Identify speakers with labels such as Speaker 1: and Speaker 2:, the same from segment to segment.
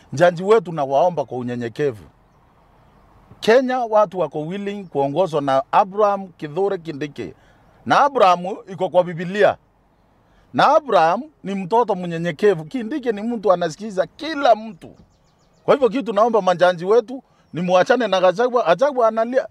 Speaker 1: Jaji wetu nawaomba kwa unyenyekevu, Kenya watu wako willing kuongozwa na Abraham Kithure Kindiki, na Abraham iko kwa Biblia, na Abraham ni mtoto mnyenyekevu. Kindiki ni mtu anasikiza kila mtu. Kwa hivyo kitu naomba majaji wetu ni muachane na Gachagua. Gachagua analia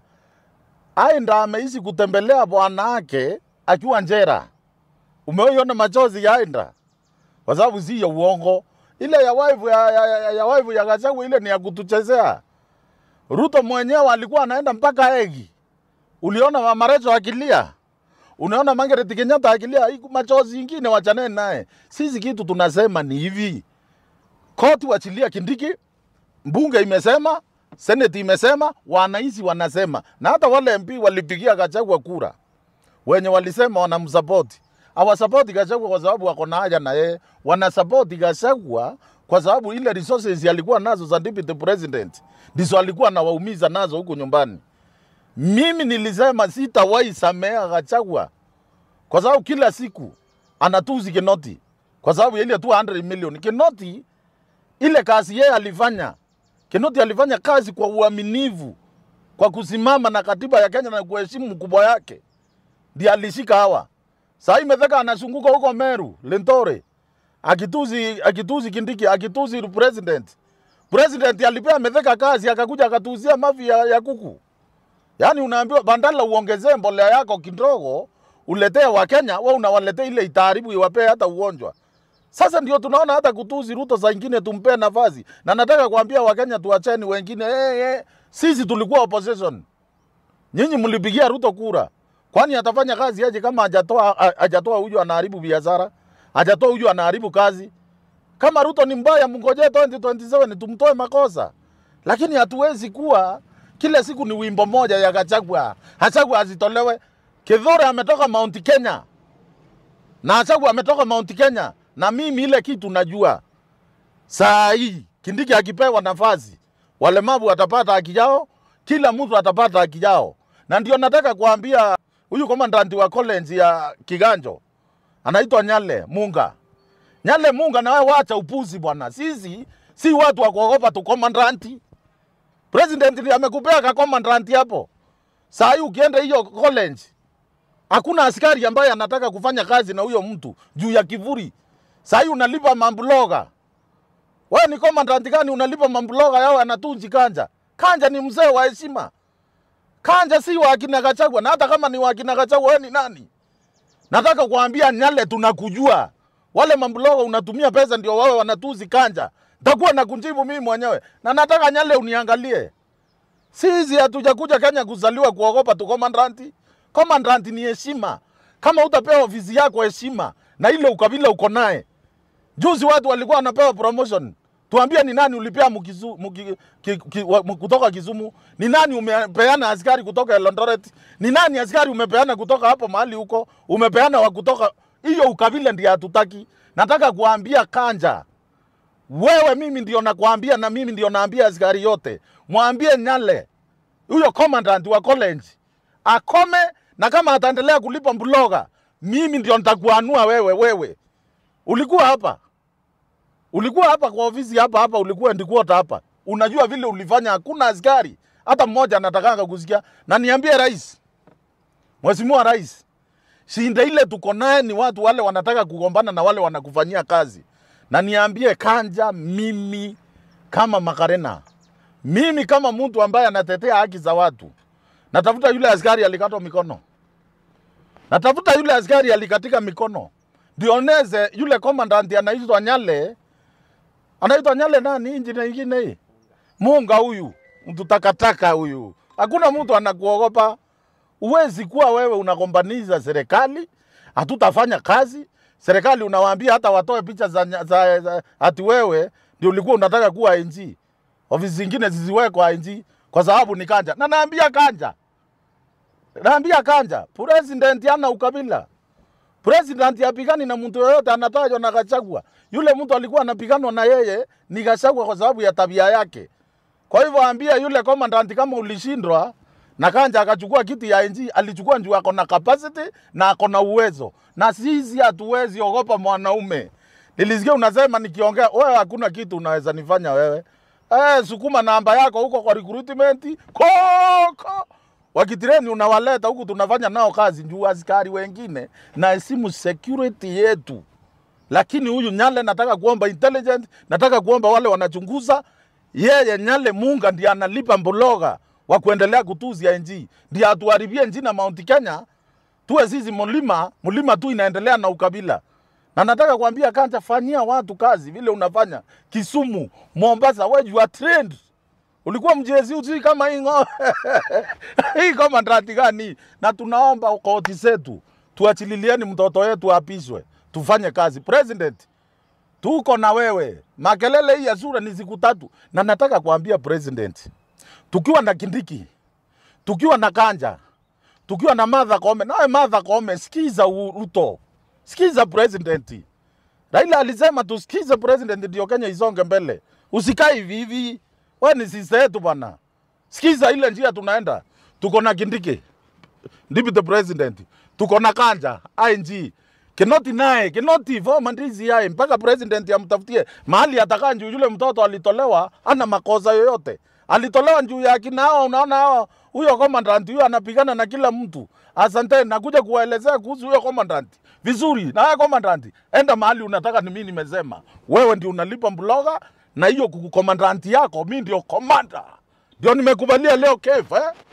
Speaker 1: aenda ameishi kutembelea bwana yake akiwa njera. Umeona machozi yaenda kwa sababu si ya uongo. Ile ya wife ya, ya, ya, ya, wife ya Gachagua ile ni ya kutuchezea. Ruto mwenyewe alikuwa anaenda mpaka Egi. Uliona Mama Rachel akilia, unaona Margaret Kenyatta akilia, hii machozi ingine wachaneni naye. Sisi kitu tunasema ni hivi, koti wachilia Kindiki, mbunge imesema, seneti imesema, wananchi wanasema, na hata wale MP walipigia Gachagua kura wenye walisema wanamsapoti hawasapoti Gachagua kwa sababu wako na haja na yeye, wanasapoti Gachagua kwa sababu ile resources alikuwa nazo za deputy president ndizo alikuwa anawaumiza nazo huko nyumbani. Mimi nilisema sitawahi samea Gachagua kwa sababu kila siku anatuzi Kinoti kwa sababu ya ile 200 million. Kinoti ile kazi yeye alifanya, Kinoti alifanya kazi kwa uaminifu, kwa kusimama na katiba ya Kenya na kuheshimu mkubwa yake, ndiye alishika hawa. Sasa imefika anazunguka huko Meru, Lentore, akituzi akituzi Kindiki, akituzi president. President alipea Metheka kazi akakuja akatuzia mavi ya, ya kuku. Yaani unaambiwa bandala uongezee mbolea yako kidogo uletee Wakenya, wewe unawaletea ile itaharibu iwapee hata ugonjwa. Sasa ndio tunaona hata kutuzi Ruto saa ingine tumpee nafasi, na nataka kuambia Wakenya tuacheni wengine. Hey, hey, sisi tulikuwa opposition, nyinyi mlipigia Ruto kura, kwani atafanya kazi aje kama hajatoa ha- hajatoa huyu anaharibu biashara, hajatoa huyu anaharibu kazi? Kama Ruto ni mbaya, mngojee 2027 tumtoe makosa, lakini hatuwezi kuwa kila siku ni wimbo moja ya Gachagua. Gachagua azitolewe. Kithure ametoka Mount Kenya na Gachagua ametoka Mount Kenya, na mimi ile kitu najua saa hii Kindiki akipewa nafasi, walemavu watapata haki yao, kila mtu atapata haki yao, na ndio nataka kuambia huyu komandanti wa college ya Kiganjo anaitwa Nyale Munga. Nyale Munga, nawe wacha upuzi bwana. Sisi si watu wa kuogopa tu komandanti. President ndiye amekupea ka komandanti hapo. Saa hii ukienda hiyo college hakuna askari ambaye anataka kufanya kazi na huyo mtu juu ya kivuri. Saa hii unalipa mambuloga. Wewe ni komandanti gani unalipa mambuloga yao anatunji kanja? Kanja ni mzee wa heshima. Kanja si wa akina Gachagua, na hata kama ni wa akina Gachagua, wewe ni nani? Nataka kuambia Nyale, tunakujua wale mambuloga unatumia pesa ndio wawe wanatuzi kanja. Nitakuwa na kunjibu mimi mwenyewe, na nataka Nyale uniangalie. Sisi hatujakuja Kenya kuzaliwa kuogopa tu komandanti. Komandanti ni heshima. Kama utapewa ofisi yako heshima na ile ukabila uko naye. Juzi watu walikuwa wanapewa promotion. Tuambie ni nani ulipea mukizu, muki, ki, ki, wa, mu- kutoka Kisumu? Ni nani umepeana askari kutoka Eldoret? Ni nani askari umepeana kutoka hapo mahali huko? Umepeana wa kutoka hiyo ukabila ndiye hatutaki. Nataka kuambia Kanja, wewe mimi ndio nakwambia na mimi ndio naambia askari yote. Mwambie Nyale huyo commandant wa college akome, na kama ataendelea kulipa mbuloga, mimi ndio nitakuanua wewe. Wewe ulikuwa hapa, ulikuwa hapa kwa ofisi hapa hapa, ulikuwa ndikuota hapa, unajua vile ulifanya. Hakuna askari hata mmoja anatakanga kusikia. Na niambie rais, mheshimiwa rais, shinda ile tuko naye ni watu wale wanataka kugombana na wale wanakufanyia kazi. Na niambie Kanja, mimi kama Makarena, mimi kama mtu ambaye anatetea haki za watu, natafuta yule askari alikatwa mikono, natafuta yule askari alikatika mikono, ndioneze yule commandant anaitwa Nyale, anaitwa Nyale nani, injini ingine hii Munga huyu mtu takataka huyu, hakuna mtu anakuogopa. Uwezi kuwa wewe unagombaniza serikali, hatutafanya kazi. Serikali unawaambia hata watoe picha za, nya- za, za ati wewe ndio ulikuwa unataka kuwa ING, ofisi zingine zisiwekwa ING kwa sababu ni Kanja. Na naambia Kanja, naambia Kanja, president hana ukabila. President apigani na mtu yoyote anatajwa na Gachagua. Yule mtu alikuwa anapiganwa na yeye ni Gachagua kwa sababu ya tabia yake. Kwa hivyo ambia yule commandant kama ulishindwa na Kanja akachukua kiti ya NG, alichukua juu ako na capacity na ako na uwezo, na sisi hatuwezi ogopa mwanaume. Nilisikia unasema nikiongea, wewe hakuna kitu unaweza nifanya wewe. Eh, sukuma namba yako huko kwa recruitment koko wakitireni unawaleta huku, tunafanya nao kazi juu askari wengine na hesimu security yetu. Lakini huyu Nyale nataka kuomba intelligent, nataka kuomba wale wanachunguza yeye Nyale Munga ndiye analipa Mbologa wa kuendelea kutuzia NG, ndiye atuharibie NG na Mount Kenya, tuwe sisi mlima mlima tu inaendelea na ukabila. Na nataka kuambia Kanja, fanyia watu kazi vile unafanya Kisumu, Mombasa, wewe you are trained. Ulikuwa mjezi usi kama hii ngo hii kama ndrati gani? Na tunaomba koti zetu tuachililieni mtoto wetu apishwe, tufanye kazi. President, tuko na wewe. Makelele hii ya sura ni siku tatu, na nataka kuambia president, tukiwa na Kindiki, tukiwa na Kanja, tukiwa na Martha Koome, nawe Martha Koome, sikiza u- Ruto, sikiza president. Raila alisema tusikize president ndio Kenya isonge mbele, usikae hivi hivi. Wewe ni sister yetu bwana, sikiza ile njia tunaenda. Tuko na Kindiki, deputy president, tuko na Kanja ING Kinoti naye Kinoti former DCI mpaka president amtafutie mahali atakaa juu. Yule mtoto alitolewa, ana makosa yoyote, alitolewa juu ya akina hao. Unaona hao, huyo commandant huyo anapigana na kila mtu. Asante, nakuja kuwaelezea kuhusu huyo commandant vizuri. Na wewe commandant, enda mahali unataka, ni mimi nimesema. Wewe ndio unalipa Mbloga na hiyo commandant yako, mimi ndio commander, ndio nimekubalia leo kef eh?